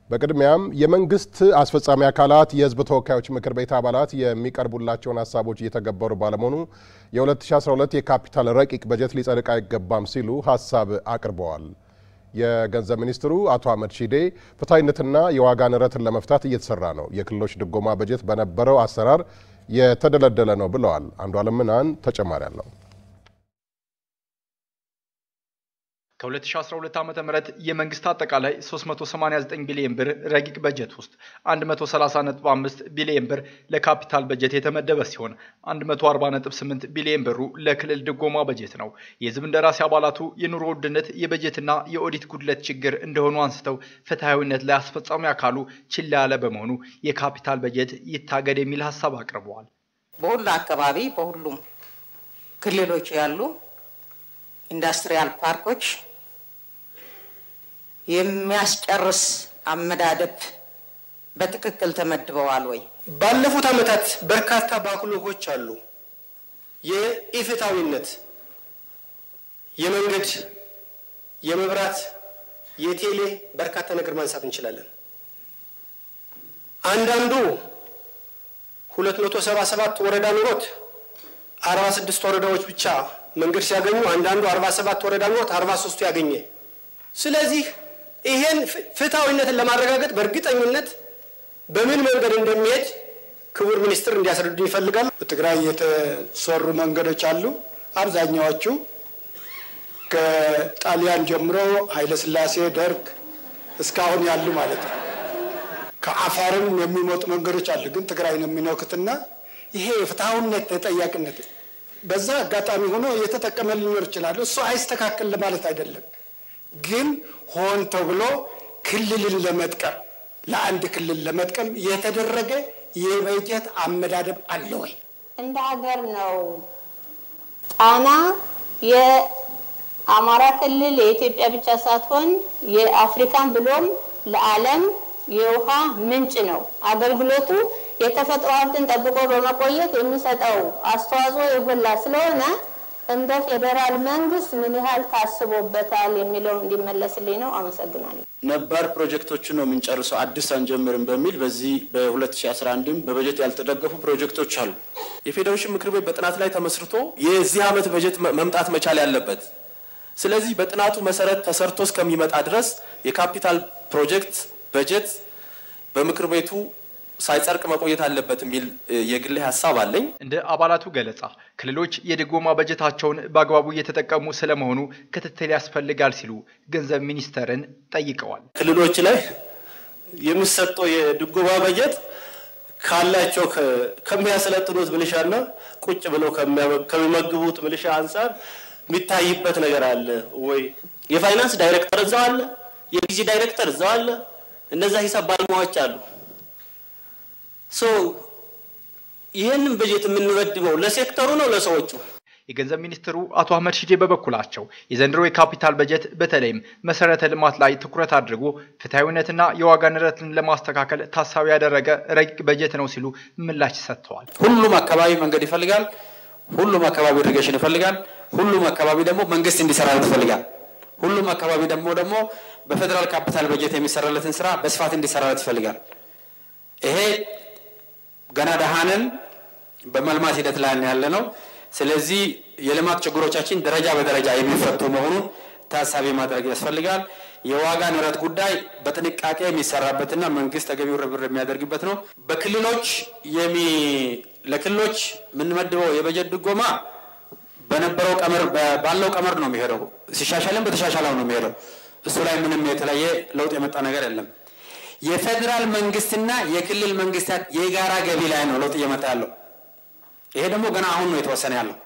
በቅድሚያም የመንግስት አስፈጻሚ አካላት የህዝብ ተወካዮች ምክር ቤት አባላት የሚቀርቡላቸውን ሀሳቦች እየተገበሩ ባለመሆኑ የ2012 የካፒታል ረቂቅ በጀት ሊጸድቅ አይገባም ሲሉ ሀሳብ አቅርበዋል። የገንዘብ ሚኒስትሩ አቶ አህመድ ሺዴ ፍትሐዊነትና የዋጋ ንረትን ለመፍታት እየተሰራ ነው፣ የክልሎች ድጎማ በጀት በነበረው አሰራር የተደለደለ ነው ብለዋል። አንዱ አለም ምናን ተጨማሪ አለው። ከ2012 ዓ.ም የመንግስት አጠቃላይ 389 ቢሊዮን ብር ረቂቅ በጀት ውስጥ 130.5 ቢሊዮን ብር ለካፒታል በጀት የተመደበ ሲሆን 140.8 ቢሊዮን ብሩ ለክልል ድጎማ በጀት ነው። የህዝብ እንደራሴ አባላቱ የኑሮ ውድነት የበጀትና የኦዲት ጉድለት ችግር እንደሆኑ አንስተው ፍትሐዊነት ላይ አስፈጻሚ አካሉ ችላ ያለ በመሆኑ የካፒታል በጀት ይታገድ የሚል ሀሳብ አቅርበዋል። በሁሉ አካባቢ በሁሉም ክልሎች ያሉ ኢንዱስትሪያል ፓርኮች የሚያስጨርስ አመዳደብ በትክክል ተመድበዋል ወይ? ባለፉት ዓመታት በርካታ ባክሎጎች አሉ። የኢፍታዊነት የመንገድ፣ የመብራት፣ የቴሌ በርካታ ነገር ማንሳት እንችላለን። አንዳንዱ ሁለት መቶ ሰባ ሰባት ወረዳ ኑሮት አርባ ስድስት ወረዳዎች ብቻ መንገድ ሲያገኙ አንዳንዱ አርባ ሰባት ወረዳ ኑሮት አርባ ሶስቱ ያገኘ። ስለዚህ ይሄን ፍትሐዊነትን ለማረጋገጥ በእርግጠኝነት በምን መንገድ እንደሚሄድ ክቡር ሚኒስትር እንዲያስረዱ ይፈልጋል። በትግራይ የተሰሩ መንገዶች አሉ። አብዛኛዎቹ ከጣሊያን ጀምሮ ኃይለስላሴ፣ ደርግ እስካሁን ያሉ ማለት ነው። ከአፋርም የሚመጡ መንገዶች አሉ፣ ግን ትግራይን የሚነኩትና ይሄ የፍትሐዊነት ተጠያቂነት በዛ አጋጣሚ ሆኖ የተጠቀመ ሊኖር ይችላል። እሱ አይስተካከል ለማለት አይደለም፣ ግን ሆን ተብሎ ክልልን ለመጥቀም ለአንድ ክልል ለመጥቀም የተደረገ የበጀት አመዳደብ አለ ወይ? እንደ ሀገር ነው ጣና የአማራ ክልል የኢትዮጵያ ብቻ ሳትሆን የአፍሪካን ብሎም ለዓለም የውሃ ምንጭ ነው። አገልግሎቱ የተፈጥሮ ሀብትን ጠብቆ በመቆየት የሚሰጠው አስተዋጽኦ የጎላ ስለሆነ እንደ ፌዴራል መንግስት ምን ያህል ታስቦበታል የሚለው እንዲመለስልኝ ነው። አመሰግናለሁ። ነባር ፕሮጀክቶችን ነው የምንጨርሰው አዲስ አንጀምርም በሚል በዚህ በ2011ም በበጀት ያልተደገፉ ፕሮጀክቶች አሉ። የፌዴሬሽን ምክር ቤት በጥናት ላይ ተመስርቶ የዚህ ዓመት በጀት መምጣት መቻል ያለበት። ስለዚህ በጥናቱ መሰረት ተሰርቶ እስከሚመጣ ድረስ የካፒታል ፕሮጀክት በጀት በምክር ቤቱ ሳይጸድቅ መቆየት አለበት የሚል የግሌ ሀሳብ አለኝ። እንደ አባላቱ ገለጻ ክልሎች የድጎማ በጀታቸውን በአግባቡ እየተጠቀሙ ስለመሆኑ ክትትል ያስፈልጋል ሲሉ ገንዘብ ሚኒስተርን ጠይቀዋል። ክልሎች ላይ የሚሰጠው የድጎማ በጀት ካላቸው ከሚያሰለጥኑት ሚሊሻና ቁጭ ብለው ከሚመግቡት ሚሊሻ አንጻር የሚታይበት ነገር አለ ወይ? የፋይናንስ ዳይሬክተር እዛው አለ፣ የጊዜ ዳይሬክተር እዛው አለ። እነዛ ሂሳብ ባለሙያዎች አሉ። ሶ ይህንን በጀት የምንመድበው ለሴክተሩ ነው ለሰዎቹ? የገንዘብ ሚኒስትሩ አቶ አህመድ ሺዴ በበኩላቸው የዘንድሮ የካፒታል በጀት በተለይም መሰረተ ልማት ላይ ትኩረት አድርጎ ፍትሐዊነትና የዋጋ ንረትን ለማስተካከል ታሳቢ ያደረገ ረቂቅ በጀት ነው ሲሉ ምላሽ ሰጥተዋል። ሁሉም አካባቢ መንገድ ይፈልጋል። ሁሉም አካባቢ ኢሪጌሽን ይፈልጋል። ሁሉም አካባቢ ደግሞ መንግስት እንዲሰራለት ይፈልጋል። ሁሉም አካባቢ ደግሞ ደግሞ በፌዴራል ካፒታል በጀት የሚሰራለትን ስራ በስፋት እንዲሰራለት ይፈልጋል። ይሄ ገና ደሃንን በመልማት ሂደት ላይ ያለ ነው። ስለዚህ የልማት ችግሮቻችን ደረጃ በደረጃ የሚፈቱ መሆኑን ታሳቢ ማድረግ ያስፈልጋል። የዋጋ ንረት ጉዳይ በጥንቃቄ የሚሰራበትና መንግስት ተገቢው ርብርብ የሚያደርግበት ነው። በክልሎች የሚ ለክልሎች የምንመድበው የበጀት ድጎማ በነበረው ቀመር ባለው ቀመር ነው የሚሄደው። ሲሻሻልም በተሻሻለው ነው የሚሄደው። እሱ ላይ ምንም የተለየ ለውጥ የመጣ ነገር የለም። የፌዴራል መንግስትና የክልል መንግስታት የጋራ ገቢ ላይ ነው ለውጥ እየመጣ ያለው። ይሄ ደግሞ ገና አሁን ነው የተወሰነ ያለው።